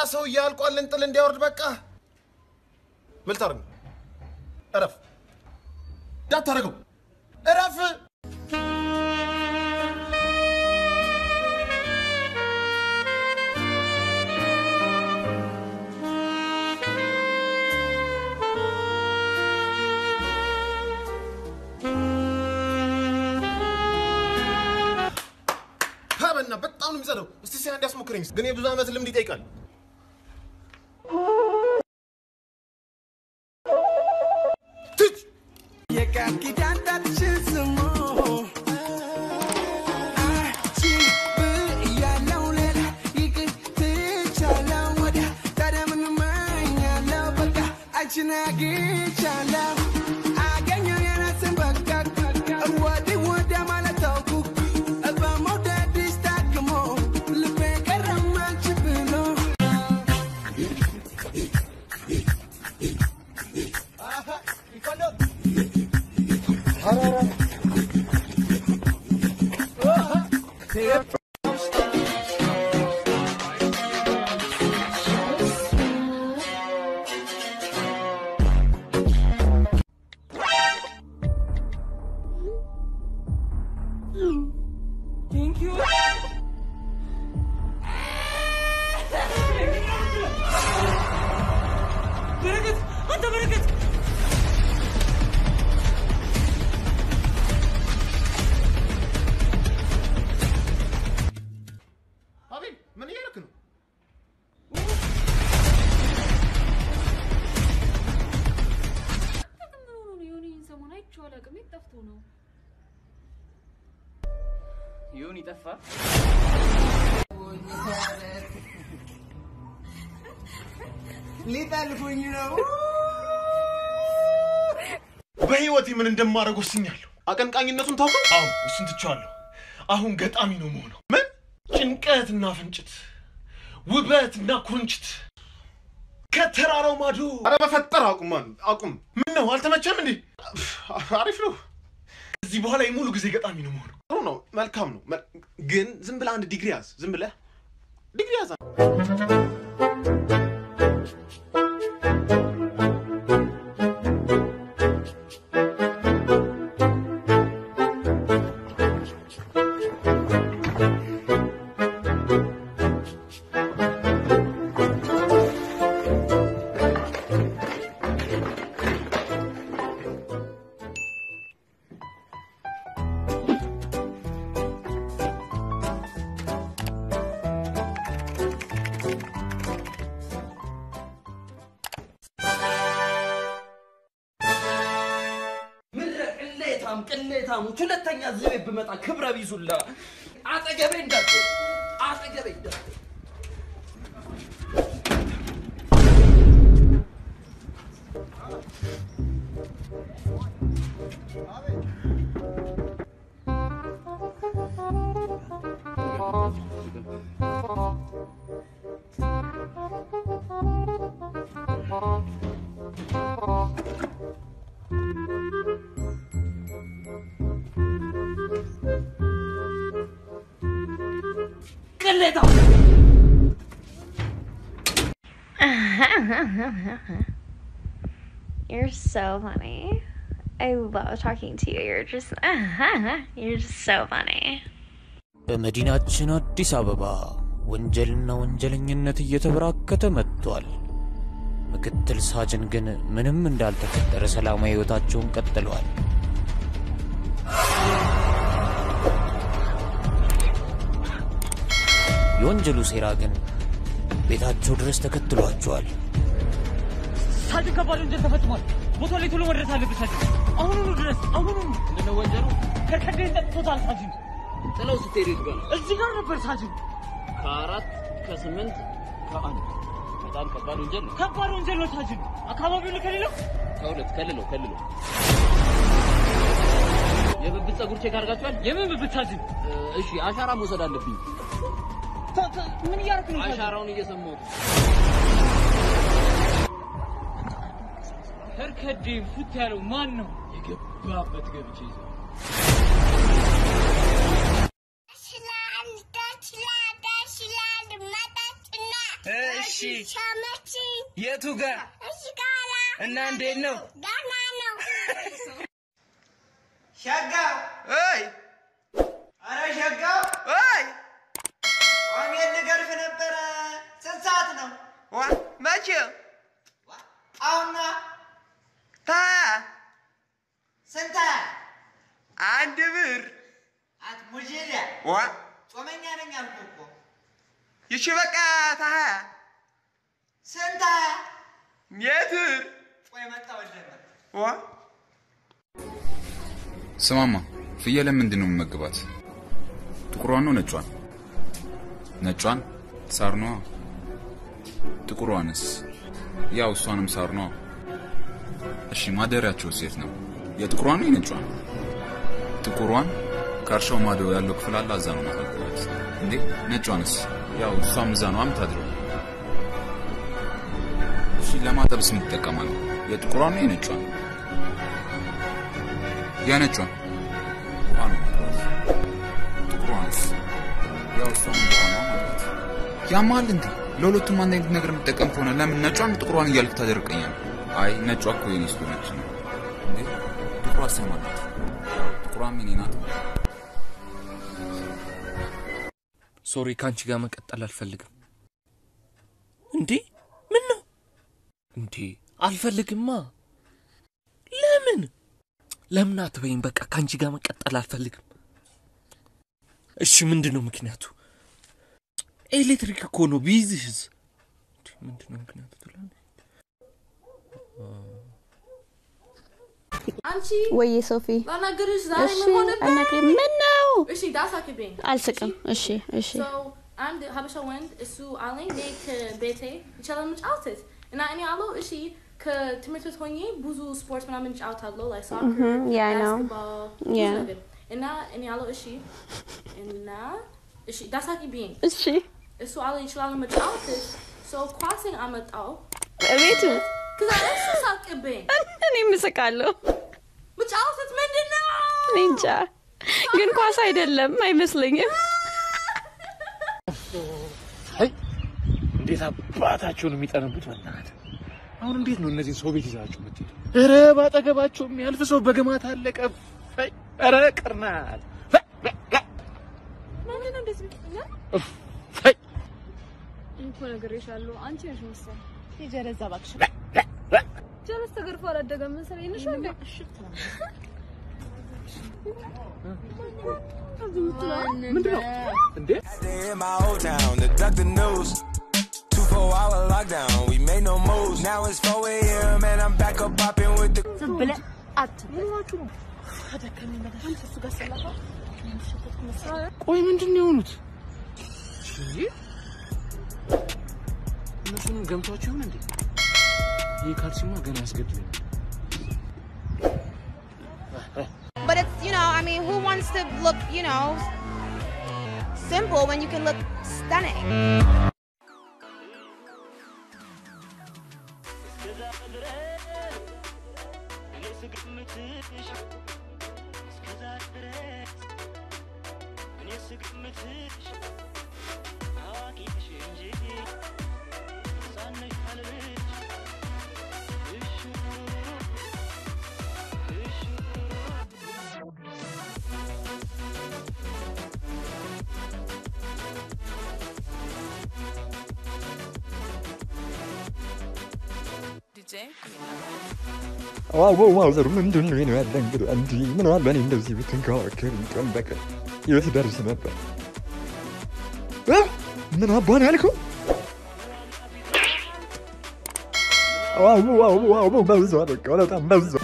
ሰውዬ አልቋል። እንጥል እንዲያወርድ በቃ ምልታርግ እረፍ፣ እንዳታረገው እረፍ። ሀበና በጣም ነው የሚጸደው። እስቲ ሲያ እንዲያስሞክረኝ ግን የብዙ ዓመት ልምድ ይጠይቃል። ትች የቃል ኪዳን ጣትሽን ስሙ አንቺ ብያለሁ ሌላ ይቅር ትቻለሁ ወዲያ ታዲያ ምን እመኛለሁ በቃ አንቺን አግኝቻለሁ አገኘሁ የራሴን በቃ ወዲህ ወዲያ ማለት ተውኩ በመውደድሽ ታክሞ ልቤ ቀረም አንቺ ብሎ በረከት አንተ በረከት አቤል ምን እያደረክ ነው? ምን ሆኖ ነው? የሆነ ይህን ሰሞን አይቼው አላውቅም። የት ጠፍቶ ነው? ይሁን ይጠፋ ሊጠልፉኝ ነው በህይወቴ ምን እንደማደርግ ወስኛለሁ። አቀንቃኝነቱን ታውቀው? አዎ እሱን ትቼዋለሁ። አሁን ገጣሚ ነው መሆነው። ምን ጭንቀትና ፍንጭት፣ ውበትና ኩርንችት ከተራራው ማዶ። አረ በፈጠር አቁም፣ ማን አቁም። ምን ነው አልተመቸም እንዴ? አሪፍ ነው። እዚህ በኋላ የሙሉ ጊዜ ገጣሚ ነው መሆነው። ጥሩ ነው፣ መልካም ነው። መ- ግን ዝም ብለህ አንድ ዲግሪ ያዝ። ዝም ብለህ ዲግሪ ያዝ። ምድረ ቅሌታም ቅሌታሞች ሁለተኛ እዚህ ቤት ብመጣ ክብረ ቢዙላ አጠገቤ እንዳት አጠገቤ እንዳት ቅሌታም You're so funny. I love talking to you. You're just, you're just so funny. በመዲናችን አዲስ አበባ ወንጀልና ወንጀለኝነት እየተበራከተ መጥቷል። ምክትል ሳጅን ግን ምንም እንዳልተፈጠረ ሰላማዊ ሕይወታቸውን ቀጥለዋል። የወንጀሉ ሴራ ግን ቤታቸው ድረስ ተከትሏቸዋል። ሳጅን ከባድ ወንጀል ተፈጽሟል። ቦታው ላይ ቶሎ መድረስ አለብህ ሳጅን። አሁኑኑ ድረስ አሁኑኑ። ምንድነው ወንጀሉ? ከርከዴን ጠጥቶታል ሳጅን። ጥለው ስትሄድ የት ጋር ነው? እዚህ ጋር ነበር ሳጅን። ከአራት ከስምንት ከአንድ በጣም ከባድ ወንጀል ነው። ከባድ ወንጀል ነው ሳጅን። አካባቢውን ከሌለው ከሁለት ከልለው ከልለው የብብት ጸጉር ቼክ አድርጋችኋል? የምን ብብት ሳጅን? እሺ አሻራ መውሰድ አለብኝ። ምን እያደረክ ነው? አሻራውን እየሰማሁት ከርከዴ ፉት ያለው ማን ነው? የገባበት ገብቼ ይዘው ስላል ደስ ይላል ደስ ይላል መጠጥና እሺ ሸመችኝ የቱ ጋር እሺ ጋራ እና እንዴት ነው? ጋና ነው ሸጋ እይ አረ ሸጋ እይ ዋሜን ልገርፍ ነበረ ስንት ሰዓት ነው ዋ መቼ አሁና ታ ስንት አንድ ብር አትሙጂል ዋ ጾመኛ ነኝ አልኩህ እኮ ይቺ በቃ ታ ስንት ሜትር ቆይ መጣሁ ዋ ስማማ ፍየልን ምንድን ነው የምመግባት? ጥቁሯን ነው ነጯን? ነጯን ሳር ነዋ። ጥቁሯንስ? ያው እሷንም ሳር ነዋ። እሺ ማደሪያቸው ሴት ነው? የጥቁሯን ነው የነጯን? ጥቁሯን ከእርሻው ማዶ ያለው ክፍል አለ፣ እዛ ነው ማታድራት። እንዴ ነጯንስ? ያው እሷም እዛ ነው የምታድረው። እሺ ለማጠብስ የምትጠቀማለህ? የጥቁሯን ነው የነጯን? ያነጯን ውሃ ነው ማጥራት። ጥቁሯንስ ያው እሷም ውሃ ነው ማጥራት። ያማል እንዴ? ለሁለቱም አንድ አይነት ነገር የምጠቀም ከሆነ ለምን ነጯን ጥቁሯን እያልክ ታደርቀኛል? አይ ነጯ እኮ የኔ ስለሆነች ነው። እንዴ ጥቁሯ ስማ ናት። ጥቁሯም የኔ ናት። ሶሪ፣ ከአንቺ ጋር መቀጠል አልፈልግም። እንዴ ምን ነው እንዴ? አልፈልግማ። ለምን ለምን አትበይም? በቃ ከአንቺ ጋር መቀጠል አልፈልግም። እሺ ምንድን ነው ምክንያቱ? ኤሌክትሪክ እኮ ነው ቢይዝህስ? እንዴ፣ ምንድን ነው ምክንያቱ ትላለች። አንቺ ወይዬ ሶፊ ላናግርሽ ዛሬ እሺ ምን ሆነብሽ? አናግሪኝ ምን ነው እሺ ዳሳክብኝ አልስቅም እሺ እሺ So, አንድ ሀበሻ ወንድ እሱ አለኝ እኔ ከቤቴ ይቻላል መጫወት እና እኔ አለው እሺ ከትምህርት ቤት ሆኜ ብዙ ስፖርት ምናምን ጫወታለሁ ላይ ሳክር Mhm, yeah, I know. ባስኬትቦል ብዙ Yeah. ነገር እና እኔ አለው እሺ እና እሺ ዳሳክብኝ እሺ እሱ አለ ይችላል መጫወት ሰው ኳስን አመጣው እቤቱ ከዛ እሱ ሳቅብኝ እኔ ምስቃለሁ መጫወት ምንድን ነው እኔ እንጃ ግን ኳስ አይደለም አይመስለኝም አይ እንዴት አባታቸው ነው የሚጠነቡት? በእናትህ አሁን እንዴት ነው እነዚህን ሰው ቤት ይዛቸው የምትሄዱ? ኧረ ባጠገባቸው የሚያልፍ ሰው በግማት አለቀ። ፈይ ኧረ ቅርናት ምንድን ነው እንደዚህ የምትለኝ? ፈይ እኔ እኮ ነግሬሻለሁ። አንቺ ነሽ መሰለኝ። የጀለዛ እባክሽ። ጀለስ ተገርፎ አላደገም መሰለኝ። ነሽ እንዴ? ምንድን ነው እንዴ? in my old town to duck the news. Two four hour lockdown, we made no moves. Now it's 4 a.m. and I'm back up popping with the. ዝም ብለህ አትበል። አንቺ እሱ ጋር ስላፋ የሚሸተት መስራት ቆይ ምንድን ነው የሆኑት? እንጂ እነሱንም ገምቷቸው ይሆን እንዴ? ይህ ካልሲማ ገና ያስገድለኛል። But it's, you know, I mean, who wants to look, you know, simple when you can look stunning? ዋው ዋው ዘሩ ምንድን ነው ነው ያለ እንግዲህ እንዲ ምን አለ እኔ እንደዚህ ብትንከባከብ ቀን በቀን የት ደርስ ነበር እ? ምን አባን ያልከው ዋው ዋው ዋው በዛ በቃ በጣም በዛ